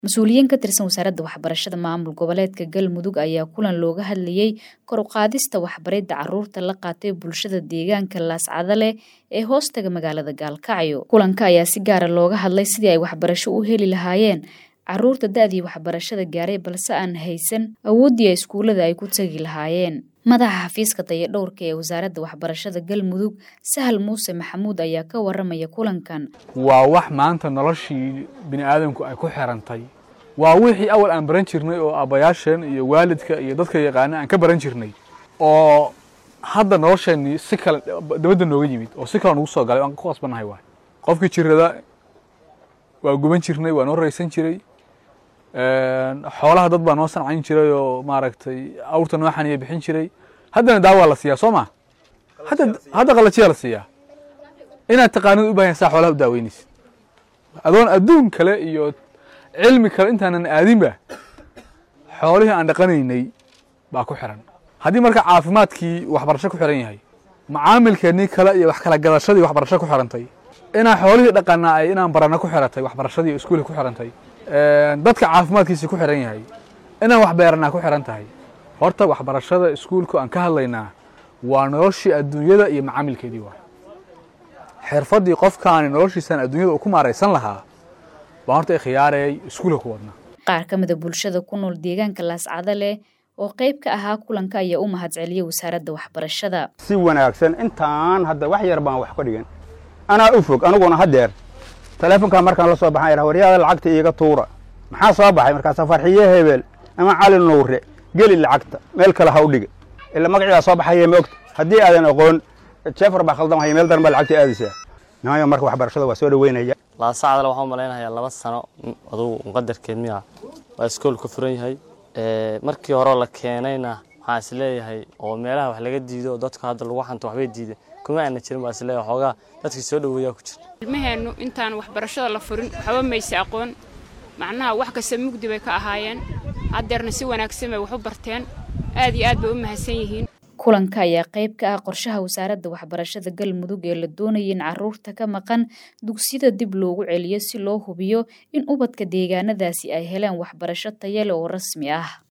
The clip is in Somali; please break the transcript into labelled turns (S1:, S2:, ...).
S1: mas-uuliyiin ka tirsan wasaaradda waxbarashada maamul goboleedka galmudug ayaa kulan looga hadlayey kor u qaadista waxbaridda caruurta la qaatay bulshada deegaanka laascada leh ee hoostaga magaalada gaalkacyo kulanka ayaa si gaara looga hadlay sidii ay waxbarasho u heli lahaayeen caruurta da-dii waxbarashada gaaray balse aan haysan awooddii a iskuullada ay ku tegi lahaayeen madaxa xafiiska dayadhowrka ee wasaaradda waxbarashada galmudug sahal muuse maxamuud ayaa ka waramaya kulankan
S2: waa wax maanta noloshii bini aadamku ay ku xirantay waa wixii awal aan baran jirnay oo aabbayaasheen iyo waalidka iyo dadka yaqaana aan ka baran jirnay oo hadda nolosheenii si kale dabadda nooga yimid oo si kale nagu soo galay aan ku qasbannahay waay qofkii jirada waa guban jirnay waa noo raysan jiray xoolaha dad baa noo sancayn jiray oo maaragtay awrta noo xaniya bixin jiray haddana daawaa la siiyaa soo ma hadda hadda qalajiyaa la siiyaa inaad taqaanid u bahan saa xoolaha u daaweynaysid adoon adduun kale iyo cilmi kale intaanan aadinba xoolihii aan dhaqanaynay baa ku xiran haddii marka caafimaadkii waxbarasho ku xiran yahay macaamilkeennii kale iyo wax kala gadashadii waxbarasho ku xirantay inaan xoolihii dhaqanaa ay inaan barana ku xiratay waxbarashadii iskuulka ku xirantay dadka caafimaadkiisi ku xiran yahay inaan wax beeranaa ku xiran tahay horta waxbarashada iskuulku aan ka hadlaynaa waa noloshii adduunyada iyo macaamilkeedii waay xirfaddii qofkaani noloshiisan adduunyada uu ku maaraysan lahaa baan horta khiyaarayay iskuulka ku wadnaa
S1: qaar ka mida bulshada ku nool deegaanka laascada leh oo qayb ka ahaa kulanka ayaa u mahadceliyay wasaaradda waxbarashada
S3: si wanaagsan intaan hadda wax yar baan wax ka dhigan anaa u fog aniguna haddeer taleefonkaa markaan la soo baxan waryaada lacagta iiga tuura maxaa soo baxay markaasa farxiye hebel ama cali nuure geli lacagta meel kale ha u dhiga ila magaciidaa soo baxaya ma ogta haddii aadan aqoon jeefar baa khaldamaya meel daran baa lacagta aadaysaa nimayo marka waxbarashada waa soo dhaweynaya
S4: laasacdale waxaan u malaynayaa laba sano adugu muqadarkeed miya waa iskool ka furan yahay markii hore la keenayna waxaan is leeyahay oo meelaha wax laga diido dadka hadda lagu xanto waxbay diideen kuma aana jirin baa is leeyahay xoogaa dadkii soo dhaweeyaa ku jira
S5: ilmaheennu intaan waxbarashada la furin waxba mayse aqoon macnaha wax kasta mugdi bay ka ahaayeen haddeerna si wanaagsan bay wax u barteen aad iyo aad bay u mahadsan yihiin
S1: kulanka ayaa qayb ka ah qorshaha wasaaradda waxbarashada galmudug ee la doonaya in caruurta ka maqan dugsiyada dib loogu celiyo si loo hubiyo in ubadka deegaanadaasi ay heleen waxbarasho tayale oo rasmi ah